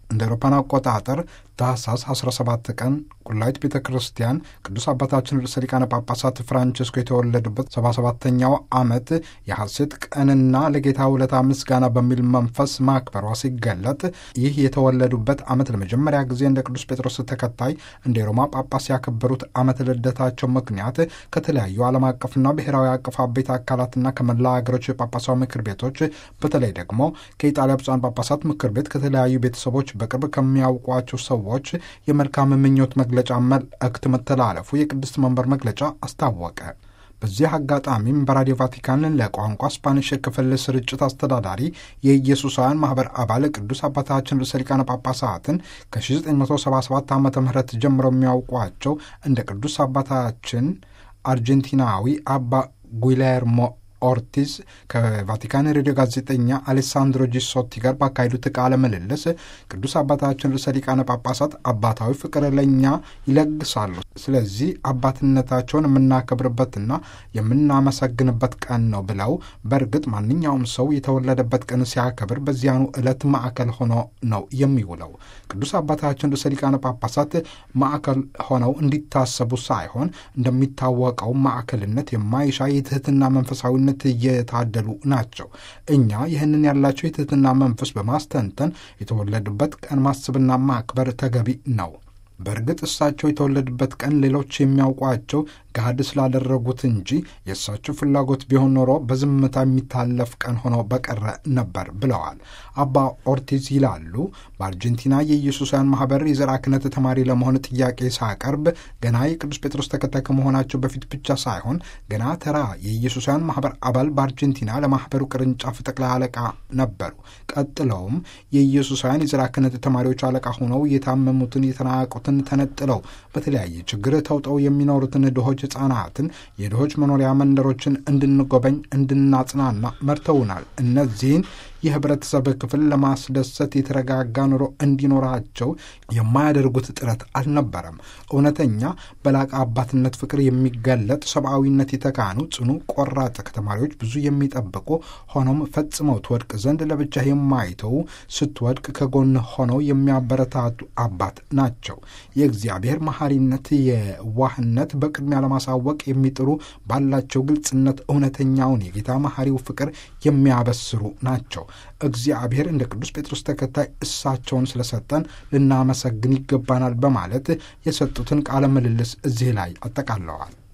እንደ አውሮፓን አቆጣጠር ታህሳስ 17 ቀን ቁላይት ቤተ ክርስቲያን ቅዱስ አባታችን ርዕሰ ሊቃነ ጳጳሳት ፍራንቸስኮ የተወለዱበት 77ተኛው ዓመት የሐሴት ቀንና ለጌታ ውለታ ምስጋና በሚል መንፈስ ማክበሯ ሲገለጥ ይህ የተወለዱበት ዓመት ለመጀመሪያ ጊዜ እንደ ቅዱስ ጴጥሮስ ተከታይ እንደ ሮማ ጳጳስ ያከበሩት ዓመት ልደታቸው ምክንያት ከተለያዩ ዓለም አቀፍና ብሔራዊ አቀፍ አበይት አካላትና ከመላ ሀገሮች ጳጳሳዊ ምክር ቤቶች በተለይ ደግሞ ከኢጣሊያ ብፁዓን ጳጳሳት ምክር ቤት ከተለያዩ ቤተሰቦች በቅርብ ከሚያውቋቸው ሰዎች የመልካም ምኞት መግለጫ መልእክት መተላለፉ የቅድስት መንበር መግለጫ አስታወቀ። በዚህ አጋጣሚም በራዲዮ ቫቲካን ለቋንቋ ስፓኒሽ ክፍል ስርጭት አስተዳዳሪ የኢየሱሳውያን ማህበር አባል ቅዱስ አባታችን ርዕሰ ሊቃነ ጳጳሳትን ከ1977 ዓ ም ጀምረው የሚያውቋቸው እንደ ቅዱስ አባታችን አርጀንቲናዊ አባ ጉሌርሞ ኦርቲዝ ከቫቲካን ሬዲዮ ጋዜጠኛ አሌሳንድሮ ጂሶቲ ጋር ባካሄዱት ቃለ ምልልስ ቅዱስ አባታችን ርዕሰ ሊቃነ ጳጳሳት አባታዊ ፍቅር ለእኛ ይለግሳሉ። ስለዚህ አባትነታቸውን የምናከብርበትና የምናመሰግንበት ቀን ነው ብለው በእርግጥ ማንኛውም ሰው የተወለደበት ቀን ሲያከብር በዚያኑ ዕለት ማዕከል ሆኖ ነው የሚውለው። ቅዱስ አባታችን ርዕሰ ሊቃነ ጳጳሳት ማዕከል ሆነው እንዲታሰቡ ሳይሆን እንደሚታወቀው ማዕከልነት የማይሻ የትህትና መንፈሳዊ ነት እየታደሉ ናቸው። እኛ ይህንን ያላቸው የትህትና መንፈስ በማስተንተን የተወለዱበት ቀን ማስብና ማክበር ተገቢ ነው። በእርግጥ እሳቸው የተወለዱበት ቀን ሌሎች የሚያውቋቸው ገሃድ ስላደረጉት እንጂ የእሳቸው ፍላጎት ቢሆን ኖሮ በዝምታ የሚታለፍ ቀን ሆኖ በቀረ ነበር ብለዋል። አባ ኦርቲዝ ይላሉ። በአርጀንቲና የኢየሱሳውያን ማህበር የዘርዓ ክህነት ተማሪ ለመሆን ጥያቄ ሳቀርብ ገና የቅዱስ ጴጥሮስ ተከታይ ከመሆናቸው በፊት ብቻ ሳይሆን ገና ተራ የኢየሱሳውያን ማህበር አባል በአርጀንቲና ለማህበሩ ቅርንጫፍ ጠቅላይ አለቃ ነበሩ። ቀጥለውም የኢየሱሳውያን የዘርዓ ክህነት ተማሪዎች አለቃ ሆነው የታመሙትን የተናቁትን ተነጥለው በተለያየ ችግር ተውጠው የሚኖሩትን ድሆች ሕፃናትን የድሆች መኖሪያ መንደሮችን እንድንጎበኝ እንድናጽናና መርተውናል። እነዚህን የህብረተሰብ ክፍል ለማስደሰት የተረጋጋ ኑሮ እንዲኖራቸው የማያደርጉት ጥረት አልነበረም። እውነተኛ በላቀ አባትነት ፍቅር የሚገለጥ ሰብአዊነት የተካኑ ጽኑ፣ ቆራጥ ከተማሪዎች ብዙ የሚጠብቁ ሆኖም ፈጽመው ትወድቅ ዘንድ ለብቻ የማይተው ስትወድቅ ከጎን ሆነው የሚያበረታቱ አባት ናቸው። የእግዚአብሔር መሐሪነት፣ የዋህነት በቅድሚያ ለማሳወቅ የሚጥሩ ባላቸው ግልጽነት እውነተኛውን የጌታ መሐሪው ፍቅር የሚያበስሩ ናቸው። እግዚአብሔር እንደ ቅዱስ ጴጥሮስ ተከታይ እሳቸውን ስለሰጠን ልናመሰግን ይገባናል በማለት የሰጡትን ቃለ ምልልስ እዚህ ላይ አጠቃለዋል።